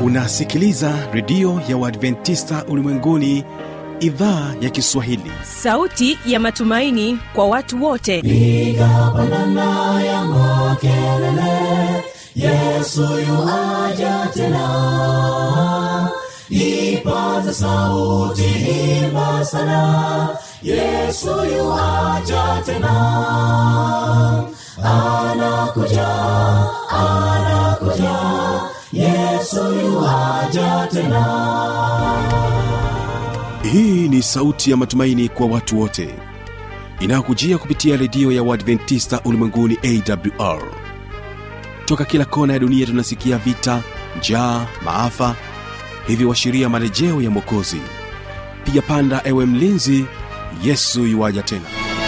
unasikiliza redio ya uadventista ulimwenguni idhaa ya kiswahili sauti ya matumaini kwa watu wote piga pandana ya makelele yesu yuaja tena ipaza sauti imba sana yesu yuaja tena anakuja anakuja yesu yuaja tena hii ni sauti ya matumaini kwa watu wote inayokujia kupitia redio ya uadventista ulimwenguni awr toka kila kona ya dunia tunasikia vita njaa maafa hivyo washiria marejeo ya mwokozi piga panda ewe mlinzi yesu yuwaja tena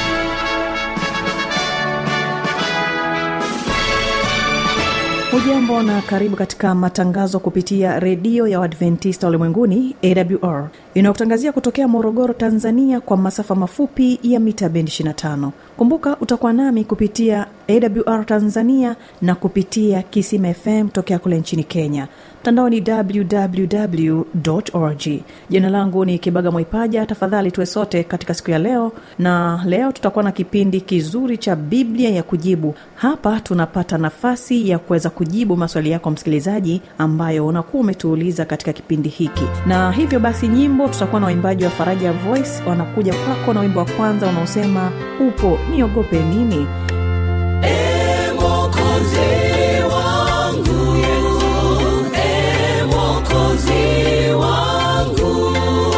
hujambo na karibu katika matangazo kupitia redio ya uadventista ulimwenguni awr inayokutangazia kutokea morogoro tanzania kwa masafa mafupi ya mita bendi 25 kumbuka utakuwa nami kupitia awr tanzania na kupitia kisima fm tokea kule nchini kenya mtandao ni www org jina langu ni kibaga mwaipaja tafadhali tuwe sote katika siku ya leo na leo tutakuwa na kipindi kizuri cha biblia ya kujibu hapa tunapata nafasi ya kuweza kujibu maswali yako msikilizaji ambayo unakuwa umetuuliza katika kipindi hiki na hivyo basi nyimbo tutakuwa na waimbaji wa faraja voice wanakuja kwako na wimbo wa kwanza unaosema upo niogope nini Ee Mwokozi wangu Yesu, Ee Mwokozi wangu,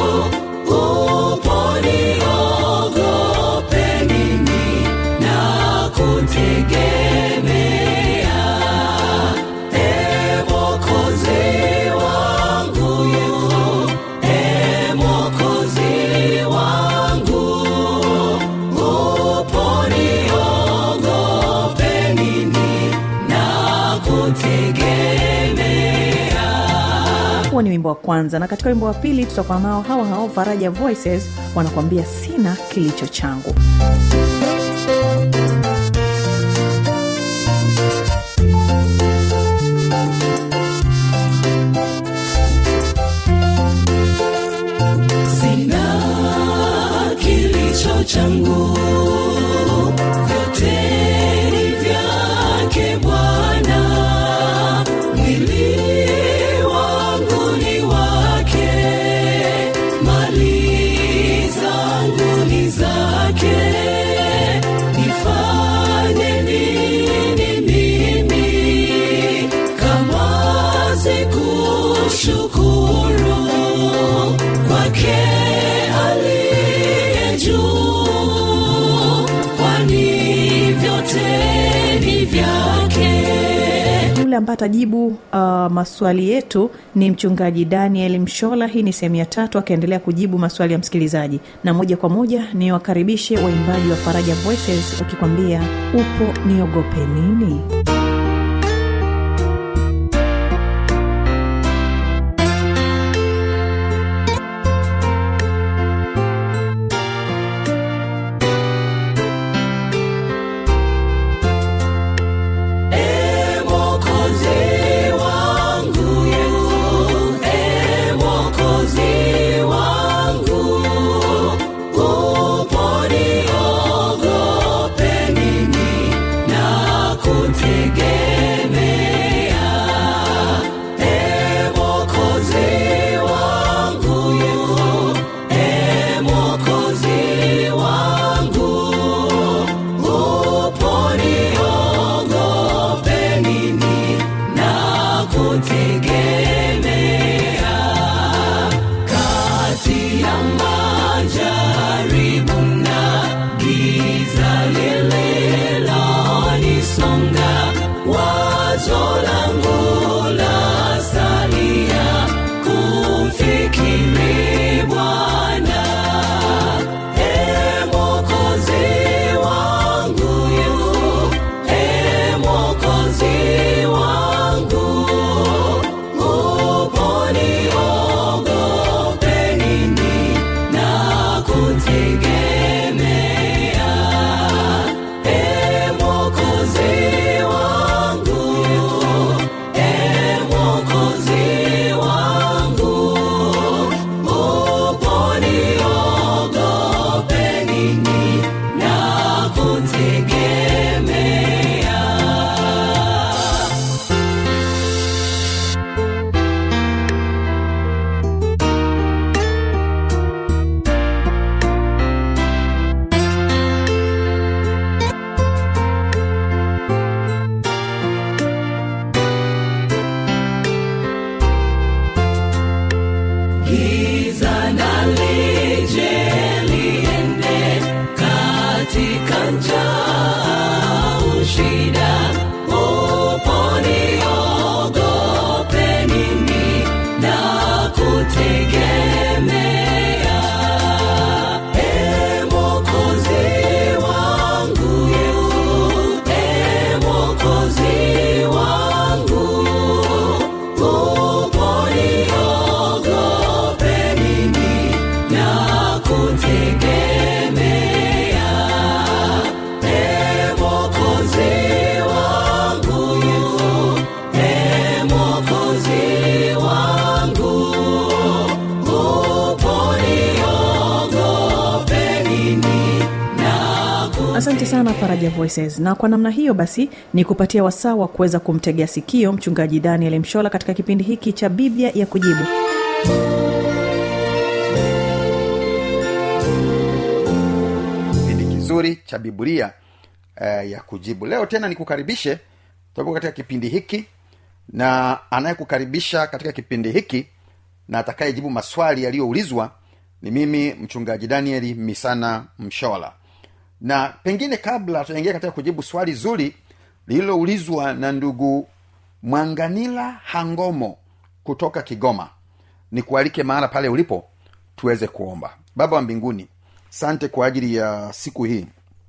upo niogope nini na kutegemea. Ee Mwokozi wangu Yesu, Ee Mwokozi wangu, upo niogope nini na kutegemea. huo ni wimbo wa kwanza na katika wimbo wa pili tutakuwa nao hawa hao faraja voices wanakuambia sina kilicho changu sina kilicho changu vyote ni vyake bwana mwili wangu ni wake mali zangu ni zake nifanye nini mimi kama sikushukuru kwake aliye juu kwani vyote ni vyake yule ambaye atajibu uh, maswali yetu ni mchungaji daniel mshola hii ni sehemu ya tatu akiendelea kujibu maswali ya msikilizaji na moja kwa moja ni wakaribishe waimbaji wa faraja voices wakikwambia upo niogope nini Ee Mwokozi wangu Yesu, Ee Mwokozi wangu, upo niogope nini na kutegemea. Ee Mwokozi wangu Yesu, Ee Mwokozi wangu, upo niogope nini na kutegemea kati ya majaribu na giza lililonisonga wazo langu la salia kumfikiri bwana Ee Mwokozi wangu Yesu, Ee Mwokozi wangu, upo niogope nini na kutegemea. asante sana faraja voices na kwa namna hiyo basi ni kupatia wasaa wa kuweza kumtegea sikio mchungaji daniel mshola katika kipindi hiki cha biblia ya kujibu kipindi kizuri cha biblia eh, ya kujibu leo tena nikukaribishe tutakuwa katika kipindi hiki na anayekukaribisha katika kipindi hiki na atakayejibu maswali yaliyoulizwa ni mimi mchungaji danieli misana mshola na pengine kabla tunaingia katika kujibu swali zuri lililoulizwa na ndugu mwanganila hangomo kutoka kigoma ni kualike mahala pale ulipo tuweze kuomba baba wa mbinguni sante kwa ajili ya siku hii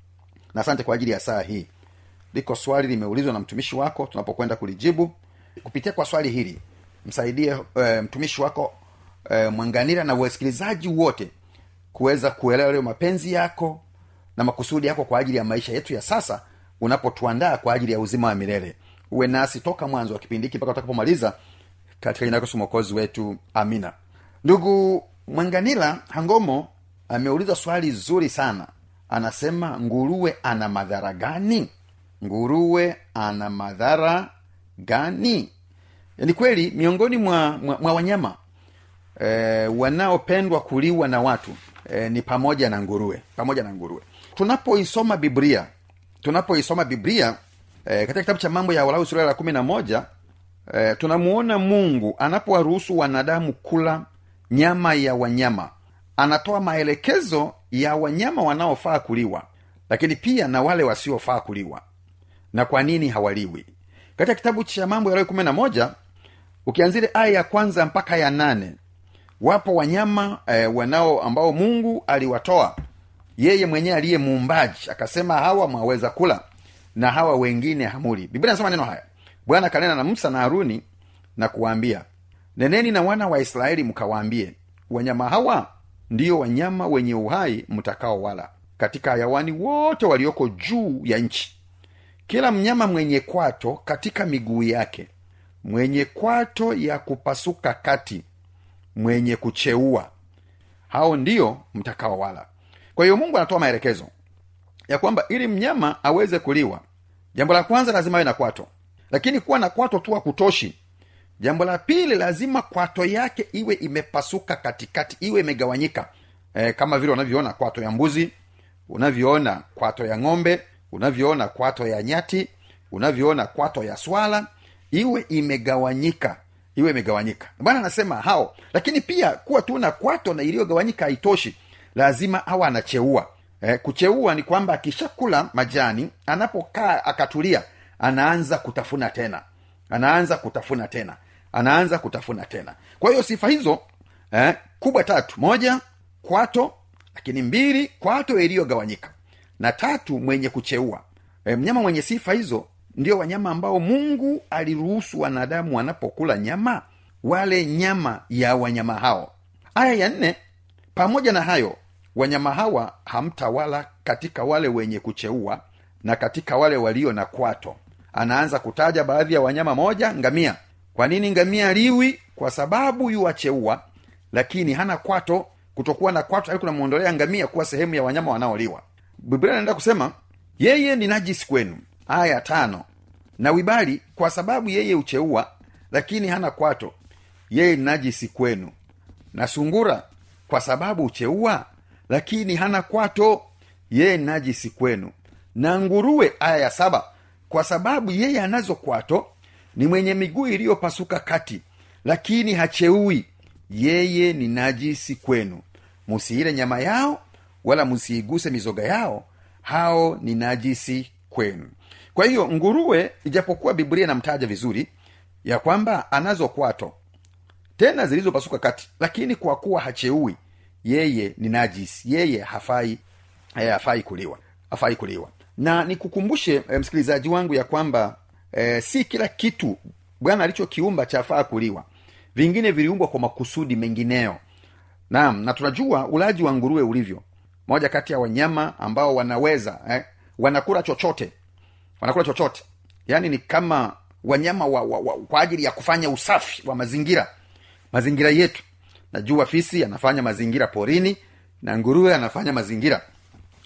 na asante kwa ajili ya saa hii liko swali limeulizwa na mtumishi wako tunapokwenda kulijibu kupitia kwa swali hili msaidie e, mtumishi wako e, mwanganira na wasikilizaji wote kuweza kuelewa leo mapenzi yako na makusudi yako kwa ajili ya maisha yetu ya sasa unapotuandaa kwa ajili ya uzima wa milele uwe nasi toka mwanzo wa kipindi hiki mpaka utakapomaliza katika jina lako Yesu mwokozi wetu amina ndugu mwanganila hangomo ameuliza swali zuri sana anasema nguruwe ana madhara gani nguruwe ana madhara gani ni kweli miongoni mwa, mwa, mwa wanyama e, wanaopendwa kuliwa na watu e, ni pamoja na nguruwe pamoja na nguruwe tunapoisoma biblia tunapoisoma biblia e, katika kitabu cha mambo ya walau sura la kumi na moja e, tunamuona mungu anapowaruhusu wanadamu kula nyama ya wanyama anatoa maelekezo ya wanyama wanaofaa kuliwa lakini pia na wale wasiofaa kuliwa na kwa nini hawaliwi katika kitabu cha mambo ya Lawi kumi na moja ukianzile aya ya kwanza mpaka ya nane wapo wanyama eh, wanao ambao mungu aliwatoa yeye mwenyewe aliye muumbaji akasema hawa mwaweza kula na hawa wengine hamuli biblia nasema neno haya bwana akanena na musa na haruni na kuwaambia neneni na wana wa israeli mkawaambie wanyama hawa ndiyo wanyama wenye uhai mtakao wala katika hayawani wote walioko juu ya nchi kila mnyama mwenye kwato katika miguu yake mwenye kwato ya kupasuka kati mwenye kucheua hao ndio mtakao wala kwa hiyo mungu anatoa maelekezo ya kwamba ili mnyama aweze kuliwa jambo la kwanza lazima awe na kwato lakini kuwa na kwato tu hakutoshi jambo la pili lazima kwato yake iwe imepasuka katikati iwe imegawanyika e, kama vile unavyoona kwato ya mbuzi unavyoona kwato ya ng'ombe unavyoona kwato ya nyati unavyoona kwato ya swala iwe imegawanyika iwe imegawanyika bwana anasema hao lakini pia kuwa tu na kwato na iliyogawanyika haitoshi lazima awa anacheua e, kucheua ni kwamba akishakula majani anapokaa akatulia anaanza kutafuna tena anaanza kutafuna tena anaanza kutafuna tena kwa hiyo sifa hizo eh, kubwa tatu moja kwato lakini mbili kwato iliyogawanyika na tatu mwenye kucheua e, mnyama mwenye sifa hizo ndio wanyama ambao mungu aliruhusu wanadamu wanapokula nyama wale nyama ya wanyama hao aya ya nne pamoja na hayo wanyama hawa hamtawala katika wale wenye kucheua na katika wale walio na kwato anaanza kutaja baadhi ya wanyama moja ngamia kwa nini ngamia liwi kwa sababu yuwacheua lakini hana kwato kutokuwa na kwato ali kunamwondolea ngamia kuwa sehemu ya wanyama wanaoliwa biblia inaenda kusema yeye ni najisi kwenu aya tano na wibali kwa sababu yeye ucheua lakini hana kwato yeye ni najisi kwenu na sungura kwa sababu ucheua lakini hana kwato yeye ni najisi kwenu na nguruwe aya ya saba kwa sababu yeye anazo kwato ni mwenye miguu iliyopasuka kati lakini hacheui yeye ni najisi kwenu musiile nyama yao wala musiiguse mizoga yao hao ni najisi kwenu kwa hiyo nguruwe ijapokuwa biblia inamtaja vizuri ya kwamba anazo kwato tena zilizopasuka kati lakini kwa kuwa hacheui yeye ni najisi yeye hafai eh, hafai kuliwa hafai kuliwa na nikukumbushe eh, msikilizaji wangu ya kwamba eh, si kila kitu bwana alichokiumba chafaa kuliwa vingine viliumbwa kwa makusudi mengineyo naam na tunajua ulaji wa nguruwe ulivyo moja kati ya wanyama ambao wanaweza eh, wanakula chochote wanakula chochote yaani ni kama wanyama wa, wa, wa, kwa ajili ya kufanya usafi wa mazingira mazingira yetu najua fisi anafanya mazingira porini na nguruwe anafanya mazingira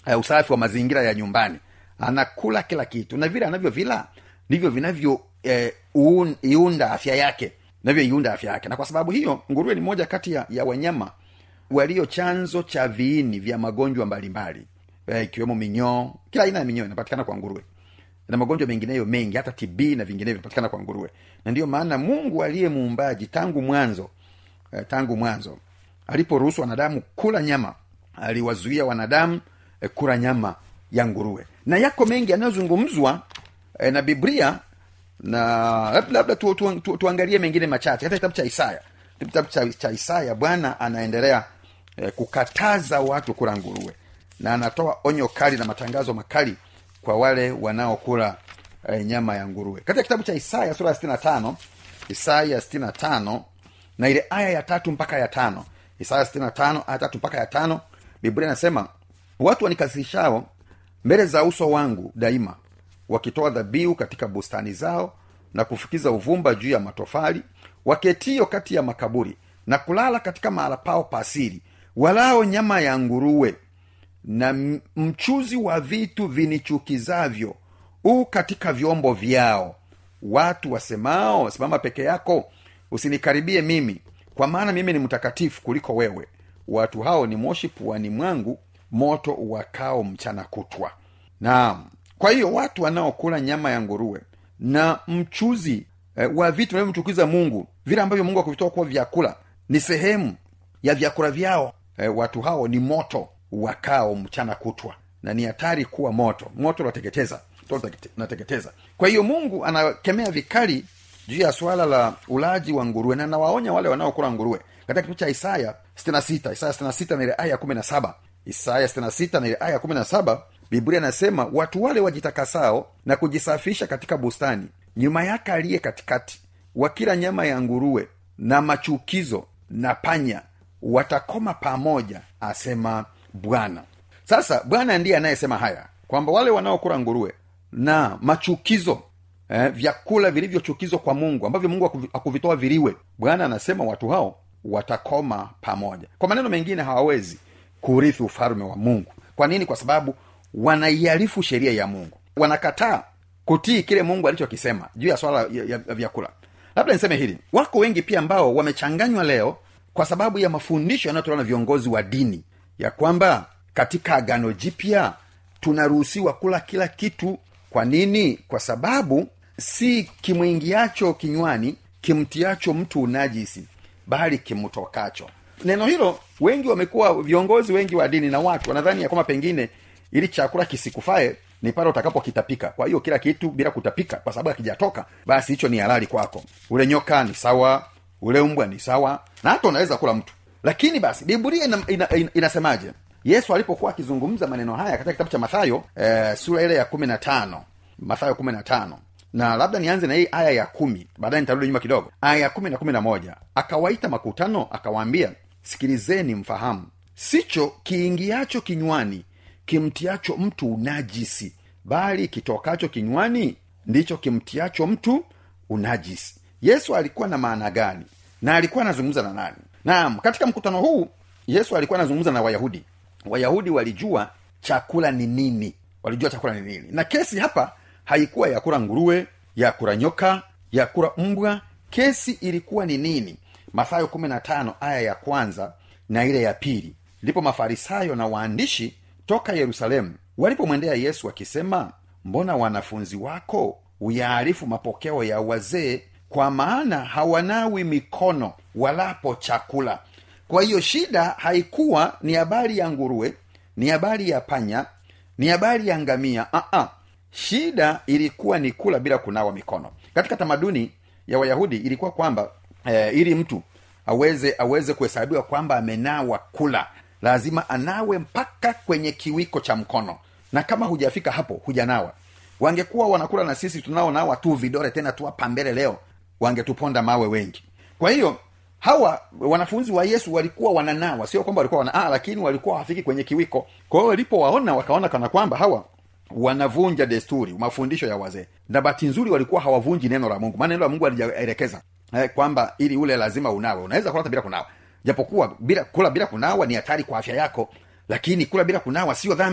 uh, usafi wa mazingira ya nyumbani anakula kila kitu na vile anavyovila ndivyo vinavyo eh, uun- iunda afya yake navyoiunda afya yake na kwa sababu hiyo nguruwe ni moja kati ya, ya wanyama walio chanzo cha viini vya magonjwa mbalimbali eh, ikiwemo minyoo kila aina ya minyoo inapatikana kwa nguruwe na magonjwa mengineyo mengi hata tb na vinginevyo vinapatikana kwa nguruwe na ndiyo maana mungu aliye muumbaji tangu mwanzo eh, tangu mwanzo aliporuhusu wanadamu kula nyama aliwazuia wanadamu eh, kula nyama ya nguruwe na yako mengi yanayozungumzwa eh, na biblia na labda, labda tu, tu, tu, tuangalie mengine machache hata kitabu cha isaya kitabu cha, cha isaya bwana anaendelea eh, kukataza watu kula nguruwe na anatoa onyo kali na matangazo makali kwa wale wanaokula eh, nyama ya nguruwe katika kitabu cha isaya sura ya 65 isaya 65 na ile aya ya tatu mpaka ya tano isaya 65 aya tatu mpaka ya tano biblia inasema watu wanikasirishao mbele za uso wangu daima wakitoa dhabihu katika bustani zao na kufukiza uvumba juu ya matofali waketio kati ya makaburi na kulala katika mahala pao pasiri walao nyama ya nguruwe na m- mchuzi wa vitu vinichukizavyo u katika vyombo vyao watu wasemao simama peke yako usinikaribie mimi kwa maana mimi ni mtakatifu kuliko wewe watu hao ni moshi puani mwangu moto wakao mchana kutwa naam kwa hiyo watu wanaokula nyama ya nguruwe na mchuzi eh, wa vitu vinavyomchukiza mungu vile ambavyo mungu akuvitoa kuwa vyakula ni sehemu ya vyakula vyao eh, watu hao ni moto wakao mchana kutwa na ni hatari kuwa moto moto unateketeza moto unatekete- unateketeza kwa hiyo mungu anakemea vikali juu ya swala la ulaji wa nguruwe na nawaonya wale wanaokula nguruwe katika kitabu cha isaya 66 isaya 66 na ile aya ya 17 isaya 66 na ile aya ya 17 biblia inasema watu wale wajitakasao na kujisafisha katika bustani nyuma yake aliye katikati wakila nyama ya nguruwe na machukizo na panya watakoma pamoja asema bwana sasa bwana ndiye anayesema haya kwamba wale wanaokula nguruwe na machukizo eh, vyakula vilivyochukizwa kwa mungu ambavyo mungu hakuvi- hakuvitoa viliwe bwana anasema watu hao watakoma pamoja kwa maneno mengine hawawezi kurithi ufalme wa mungu kwa nini kwa sababu wanaiharifu sheria ya mungu wanakataa kutii kile mungu alichokisema juu ya swala ya, ya, ya vyakula labda niseme hili wako wengi pia ambao wamechanganywa leo kwa sababu ya mafundisho yanayotolewa na viongozi wa dini ya kwamba katika agano jipya tunaruhusiwa kula kila kitu kwa nini kwa sababu si kimwingiacho kinywani kimtiacho mtu unajisi bali kimtokacho neno hilo wengi wamekuwa viongozi wengi wa dini na watu wanadhani ya kwamba pengine ili chakula kisikufae ni pale utakapokitapika kwa hiyo kila kitu bila kutapika kwa sababu akijatoka basi hicho ni halali kwako ule nyoka ni sawa ule mbwa ni sawa na hata unaweza kula mtu lakini basi biblia ina, ina, ina, inasemaje yesu alipokuwa akizungumza maneno haya katika kitabu cha mathayo eh, sura ile ya kumi na tano mathayo kumi na tano na labda nianze na hii aya ya kumi baadaye nitarudi nyuma kidogo aya ya kumi na kumi na moja akawaita makutano akawaambia sikilizeni mfahamu sicho kiingiacho kinywani kimtiacho mtu unajisi bali kitokacho kinywani ndicho kimtiacho mtu unajisi yesu alikuwa na maana gani na alikuwa anazungumza na nani naam katika mkutano huu yesu alikuwa anazungumza na wayahudi wayahudi walijua chakula ni nini walijua chakula ni nini na kesi hapa haikuwa ya kula nguruwe ya kula nyoka ya kula mbwa kesi ilikuwa ni nini mathayo 15 aya ya kwanza na ile ya pili ndipo mafarisayo na waandishi toka yerusalemu walipomwendea yesu wakisema mbona wanafunzi wako uyaarifu mapokeo ya wazee kwa maana hawanawi mikono walapo chakula kwa hiyo shida haikuwa ni habari ya nguruwe ni habari ya panya ni habari ya ngamia uh-uh. shida ilikuwa ni kula bila kunawa mikono katika tamaduni ya wayahudi ilikuwa kwamba eh, ili mtu aweze aweze kuhesabiwa kwamba amenawa kula lazima anawe mpaka kwenye kiwiko cha mkono na kama hujafika hapo hujanawa wangekuwa wanakula na sisi tunaonawa tu vidore tena tu hapa mbele leo wangetuponda mawe wengi kwa hiyo hawa wanafunzi wa yesu walikuwa wananawa sio kwamba walikuwa wana, ah, lakini walikuwa hawafiki kwenye kiwiko kwa hiyo walipowaona wakaona kana kwamba hawa wanavunja desturi mafundisho ya wazee na bahati nzuri walikuwa hawavunji neno la mungu maana neno la mungu alijaelekeza eh, kwamba ili ule lazima unawe unaweza kula hata bila kunawa japokuwa bila kula bila kunawa ni hatari kwa afya yako lakini kula bila kunawa sio dhambi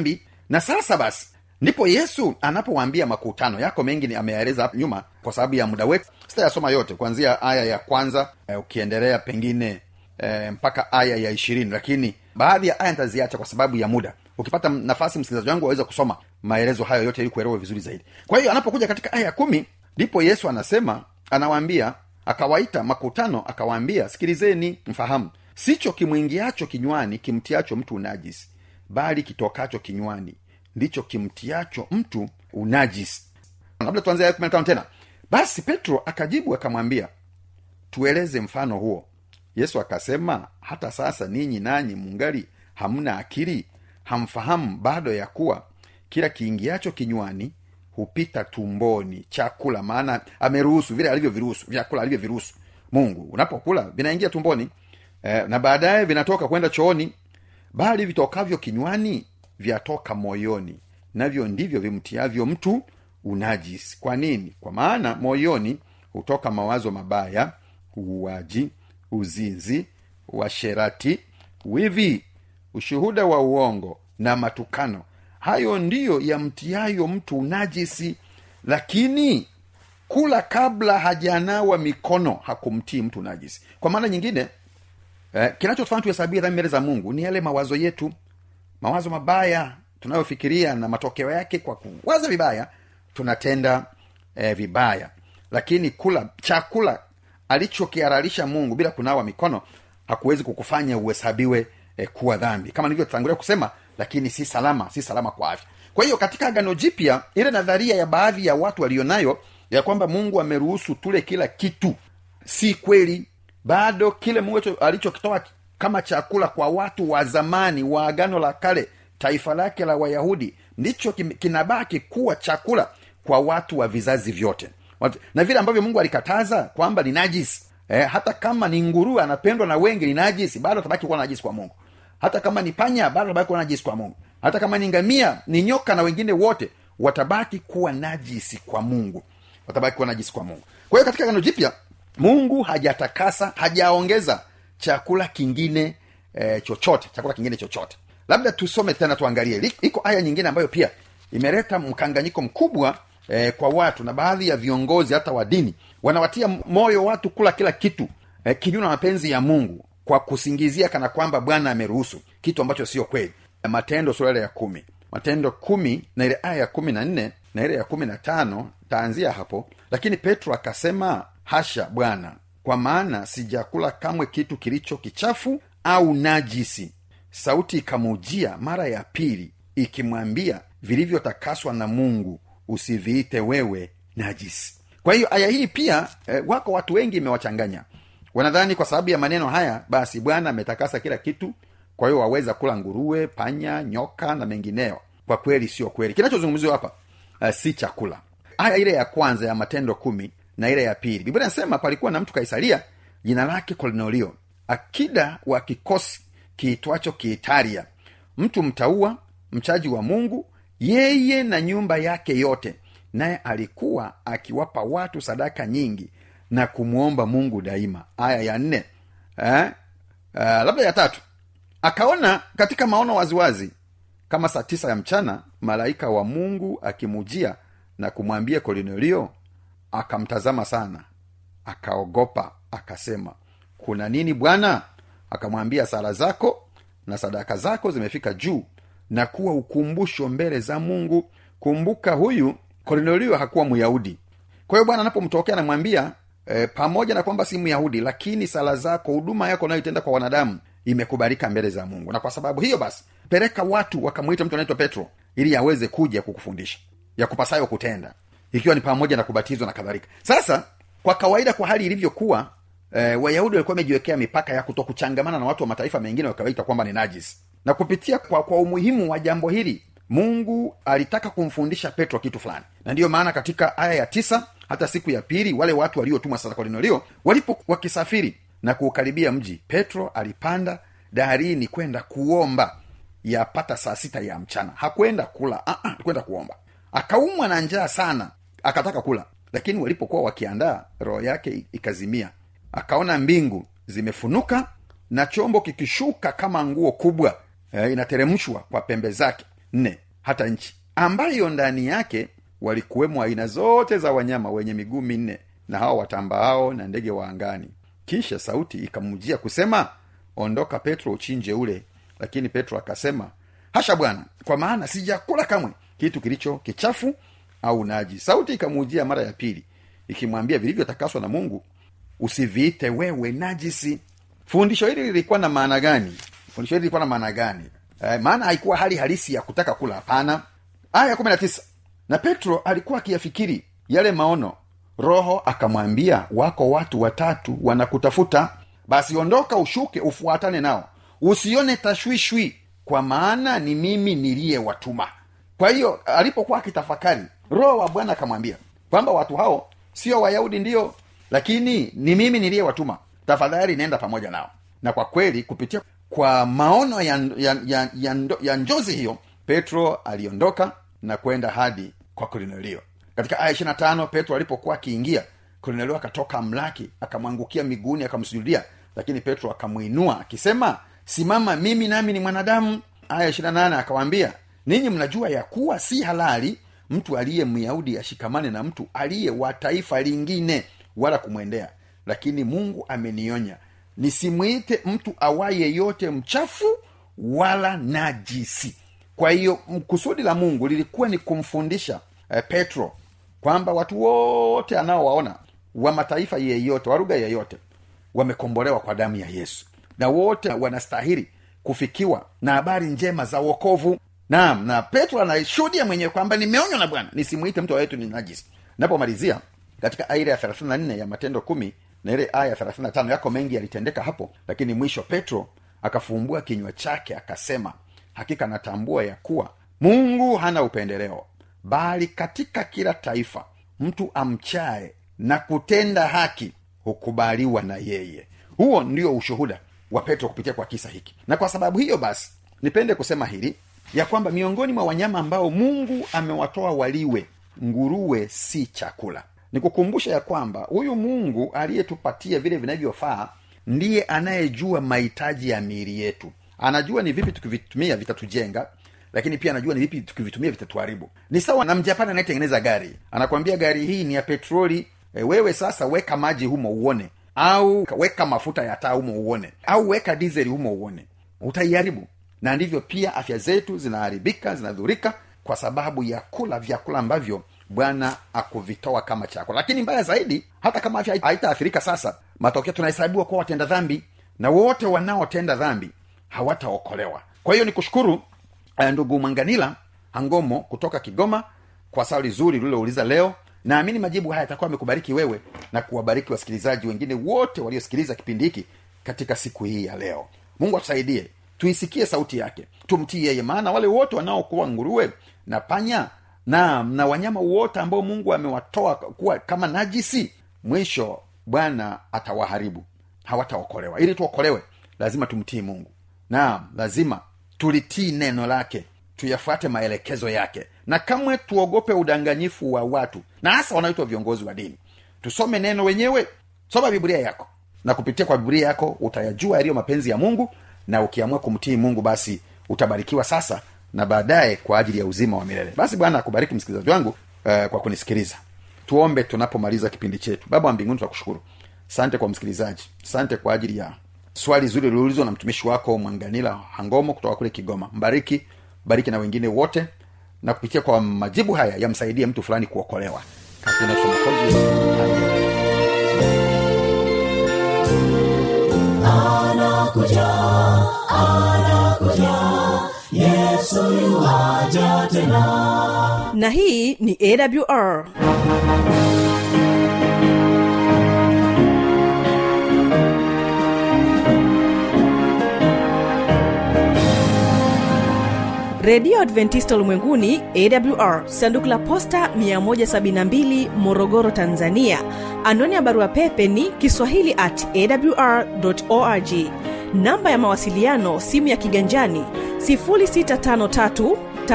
na sasa basi ndipo yesu anapowaambia makutano yako mengi ni ameyaeleza hapo nyuma kwa sababu ya muda wetu sitayasoma yote kuanzia aya ya kwanza eh, ukiendelea pengine eh, mpaka aya ya ishirini lakini baadhi ya aya nitaziacha kwa sababu ya muda ukipata nafasi msikilizaji wangu waweza kusoma maelezo hayo yote ili kuelewa vizuri zaidi kwa hiyo anapokuja katika aya ya kumi ndipo yesu anasema anawaambia akawaita makutano akawaambia sikilizeni mfahamu sicho kimwingiacho kinywani kimtiacho mtu unajisi bali kitokacho kinywani ndicho kimtiacho mtu unajisi labda tuanze aya kumi na tano tena basi petro akajibu akamwambia tueleze mfano huo yesu akasema hata sasa ninyi nanyi mungali hamna akili hamfahamu bado ya kuwa kila kiingiacho kinywani hupita tumboni chakula maana ameruhusu vile alivyoviruhusu vyakula alivyoviruhusu mungu unapokula vinaingia tumboni eh, na baadaye vinatoka kwenda chooni bali vitokavyo kinywani vyatoka moyoni navyo ndivyo vimtiavyo mtu unajisi kwa nini kwa maana moyoni hutoka mawazo mabaya uuaji uzinzi uasherati wivi ushuhuda wa uongo na matukano hayo ndiyo yamtiayo mtu unajisi lakini kula kabla hajanawa mikono hakumtii mtu najisi kwa maana nyingine eh, kinachotufanya tuhesabia dhambi mbele za mungu ni yale mawazo yetu mawazo mabaya tunayofikiria na matokeo yake kwa kuwaza vibaya tunatenda eh, vibaya lakini kula chakula alichokiharalisha mungu bila kunawa mikono hakuwezi kukufanya uhesabiwe eh, kuwa dhambi kama nilivyotangulia kusema lakini si salama si salama kwa afya kwa hiyo katika agano jipya ile nadharia ya baadhi ya watu walionayo ya kwamba mungu ameruhusu tule kila kitu si kweli bado kile mungu alicho- alichokitoa kama chakula kwa watu wa zamani wa agano la kale taifa lake la wayahudi ndicho kim- kinabaki kuwa chakula kwa watu wa vizazi vyote Wat- na vile ambavyo mungu alikataza kwamba ni najisi eh, hata kama ni nguruwe anapendwa na wengi ni najisi bado atabaki kuwa najisi kwa mungu hata kama ni panya bado atabaki kuwa najisi kwa mungu hata kama ni ngamia ni nyoka na wengine wote watabaki kuwa najisi kwa mungu watabaki kuwa najisi kwa mungu kwa hiyo katika agano jipya mungu hajatakasa hajaongeza chakula kingine eh, chochote chakula kingine chochote labda tusome tena tuangalie Lik- iko aya nyingine ambayo pia imeleta mkanganyiko mkubwa eh, kwa watu na baadhi ya viongozi hata wa dini wanawatia moyo watu kula kila kitu eh, kinyume na mapenzi ya mungu kwa kusingizia kana kwamba bwana ameruhusu kitu ambacho sio kweli matendo sura ile ya kumi matendo kumi na ile aya ya kumi na nne na ile ya kumi na tano taanzia hapo lakini petro akasema hasha bwana kwa maana sijakula kamwe kitu kilicho kichafu au najisi sauti ikamujia mara ya pili ikimwambia vilivyotakaswa na mungu usiviite wewe najisi kwa hiyo aya hii pia eh, wako watu wengi imewachanganya wanadhani kwa sababu ya maneno haya basi bwana ametakasa kila kitu kwa hiyo waweza kula nguruwe panya nyoka na mengineyo kwa kweli sio kweli kinachozungumziwa hapa uh, si chakula aya ile ya kwanza ya matendo kumi na ile ya pili biblia inasema palikuwa na mtu kaisaria jina lake kornelio akida wa kikosi kiitwacho kiitaria mtu mtaua mchaji wa mungu yeye na nyumba yake yote naye alikuwa akiwapa watu sadaka nyingi na kumwomba mungu daima aya ya nne eh? uh, labda ya tatu akaona katika maono waziwazi kama saa tisa ya mchana malaika wa mungu akimujia na kumwambia kornelio akamtazama sana akaogopa akasema kuna nini bwana akamwambia sala zako na sadaka zako zimefika juu na kuwa ukumbusho mbele za mungu kumbuka huyu kornelio hakuwa myahudi kwa hiyo bwana anapomtokea anamwambia e, pamoja na kwamba si myahudi lakini sala zako huduma yako unayoitenda kwa wanadamu imekubalika mbele za mungu na kwa sababu hiyo basi peleka watu wakamwita mtu anaitwa petro ili aweze kuja kukufundisha ya kupasayo kutenda ikiwa ni pamoja na kubatizwa na kadhalika sasa kwa kawaida kwa hali ilivyokuwa e, wayahudi walikuwa wamejiwekea mipaka ya kuto kuchangamana na watu wa mataifa mengine wakawaita kwamba ni najis na kupitia kwa, kwa umuhimu wa jambo hili mungu alitaka kumfundisha petro kitu fulani na ndiyo maana katika aya ya tisa hata siku ya pili wale watu waliotumwa sasa kornelio walipo wakisafiri na kuukaribia mji petro alipanda daharini kwenda kuomba yapata saa sita ya mchana hakwenda kula uh-uh, kwenda kuomba akaumwa na njaa sana akataka kula lakini walipokuwa wakiandaa roho yake ikazimia akaona mbingu zimefunuka na chombo kikishuka kama nguo kubwa e, inateremshwa kwa pembe zake nne hata nchi ambayo ndani yake walikuwemo aina zote za wanyama wenye miguu minne na hao watambaao na ndege wa angani kisha sauti ikamjia kusema ondoka petro uchinje ule lakini petro akasema hasha bwana kwa maana sijakula kamwe kitu kilicho kichafu au naji sauti ikamujia mara ya pili ikimwambia vilivyotakaswa na mungu usiviite wewe najisi fundisho hili lilikuwa na maana gani fundisho hili lilikuwa na maana gani eh, maana haikuwa hali halisi ya kutaka kula hapana aya kumi na tisa na petro alikuwa akiyafikiri yale maono roho akamwambia wako watu watatu wanakutafuta basi ondoka ushuke ufuatane nao usione tashwishwi kwa maana ni mimi niliyewatuma kwa hiyo alipokuwa akitafakari roho wa bwana akamwambia kwamba watu hao sio wayahudi ndiyo lakini ni mimi niliyewatuma tafadhali nenda pamoja nao na kwa kweli kupitia kwa maono ya, ya, ya, ya, ndo- ya njozi hiyo petro aliondoka na kwenda hadi kwa kornelio katika aya ishirina tano petro alipokuwa akiingia kornelio akatoka mlaki akamwangukia miguuni akamsujudia lakini petro akamwinua akisema simama mimi nami ni mwanadamu aya ishirina nane akawaambia ninyi mnajua ya kuwa si halali mtu aliye myahudi ashikamane na mtu aliye wa taifa lingine wala kumwendea lakini mungu amenionya nisimwite mtu awaye yote mchafu wala najisi kwa hiyo m- kusudi la mungu lilikuwa ni kumfundisha eh, petro kwamba watu wote anaowaona wa mataifa yeyote wa lugha yeyote wamekombolewa kwa damu ya yesu na wote wanastahili kufikiwa na habari njema za wokovu naam na petro anashuhudia mwenyewe kwamba nimeonywa na bwana nisimwite mtu wetu ni najisi napomalizia katika aya ile ya 34 ya matendo kumi na ile aya ya 35 yako mengi yalitendeka hapo lakini mwisho petro akafumbua kinywa chake akasema hakika natambua ya kuwa mungu hana upendeleo bali katika kila taifa mtu amchaye na kutenda haki hukubaliwa na yeye huo ndio ushuhuda wa petro kupitia kwa kisa hiki na kwa sababu hiyo basi nipende kusema hili ya kwamba miongoni mwa wanyama ambao mungu amewatoa waliwe nguruwe si chakula nikukumbusha ya kwamba huyu mungu aliyetupatia vile vinavyofaa ndiye anayejua mahitaji ya miili yetu anajua ni vipi tukivitumia vitatujenga lakini pia anajua ni vipi tukivitumia vitatuharibu ni sawa na mjapani anayetengeneza gari anakwambia gari hii ni ya petroli e, wewe sasa weka maji humo uone au weka mafuta ya taa humo uone au weka dizeli humo uone utaiharibu na ndivyo pia afya zetu zinaharibika zinadhurika kwa sababu ya kula vyakula ambavyo bwana akuvitoa kama chakula lakini mbaya zaidi hata kama afya haitaathirika sasa matokeo tunahesabiwa kuwa watenda dhambi na wote wanaotenda dhambi hawataokolewa kwa hiyo ni kushukuru eh, ndugu mwanganila hangomo kutoka kigoma kwa swali zuri lilouliza leo naamini majibu haya yatakuwa amekubariki wewe na kuwabariki wasikilizaji wengine wote waliosikiliza kipindi hiki katika siku hii ya leo mungu atusaidie tuisikie sauti yake tumtii yeye maana wale wote wanaokuwa nguruwe na panya na na wanyama wote ambao mungu amewatoa kuwa kama najisi mwisho bwana atawaharibu hawataokolewa ili tuokolewe lazima tumtii mungu naam lazima tulitii neno lake tuyafuate maelekezo yake na kamwe tuogope udanganyifu wa watu na hasa wanaoitwa viongozi wa dini tusome neno wenyewe soma biblia yako na kupitia kwa biblia yako utayajua yaliyo mapenzi ya mungu na ukiamua kumtii mungu basi utabarikiwa sasa na baadaye kwa ajili ya uzima wa milele basi bwana akubariki msikilizaji wangu uh, kwa kunisikiliza tuombe tunapomaliza kipindi chetu baba wa mbinguni tunakushukuru sante kwa msikilizaji sante kwa ajili ya swali zuri liliulizwa na mtumishi wako mwanganila hangomo kutoka kule kigoma mbariki bariki na wengine wote na kupitia kwa majibu haya yamsaidie mtu fulani kuokolewa katika jina la Yesu Mwokozi. Amen. anakuja anakuja yesu yuwaja tena na hii ni awr redio adventista ulimwenguni awr sanduku la posta 172 morogoro tanzania anwani ya barua pepe ni kiswahili at awr org namba ya mawasiliano simu ya kiganjani 653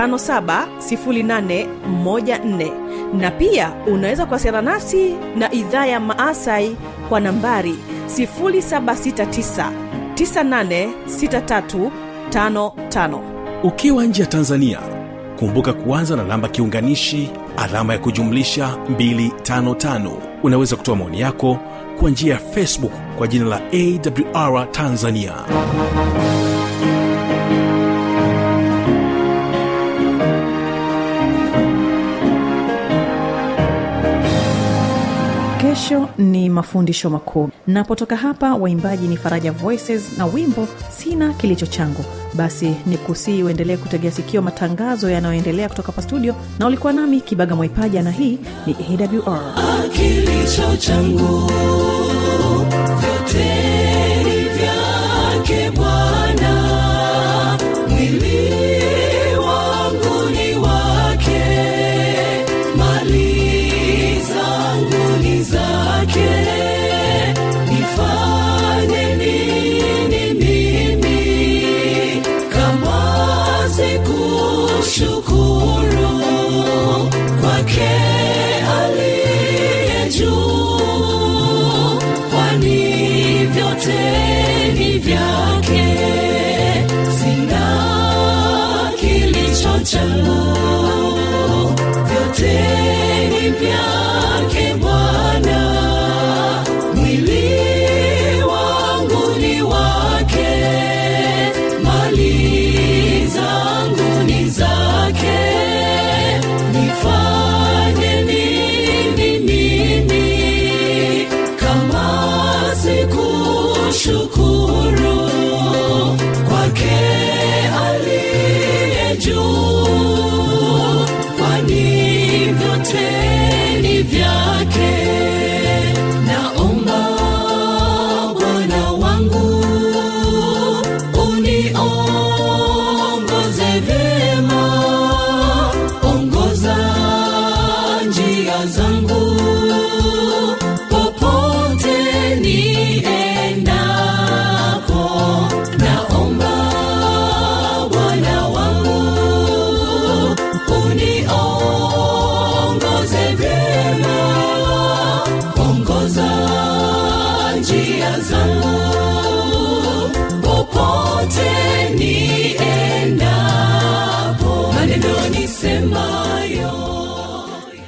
570814 na pia unaweza kuwasiliana nasi na idhaa ya maasai kwa nambari 769 986355 ukiwa nje ya tanzania kumbuka kuanza na namba kiunganishi alama ya kujumlisha 255 unaweza kutoa maoni yako kwa njia ya facebook kwa jina la awr tanzania kesho ni mafundisho makuu napotoka hapa waimbaji ni faraja voices na wimbo sina kilicho changu basi ni kusii uendelee kutegea sikio matangazo yanayoendelea kutoka pa studio na ulikuwa nami kibaga mwaipaja na hii ni awr kilicho changu vyote ni vyake bwana mwili wangu ni wake mali zangu ni zake nifanye nini mimi kama sikushukuru kwake aliye juu kwani vyote ni vyake sina kilicho changu vyote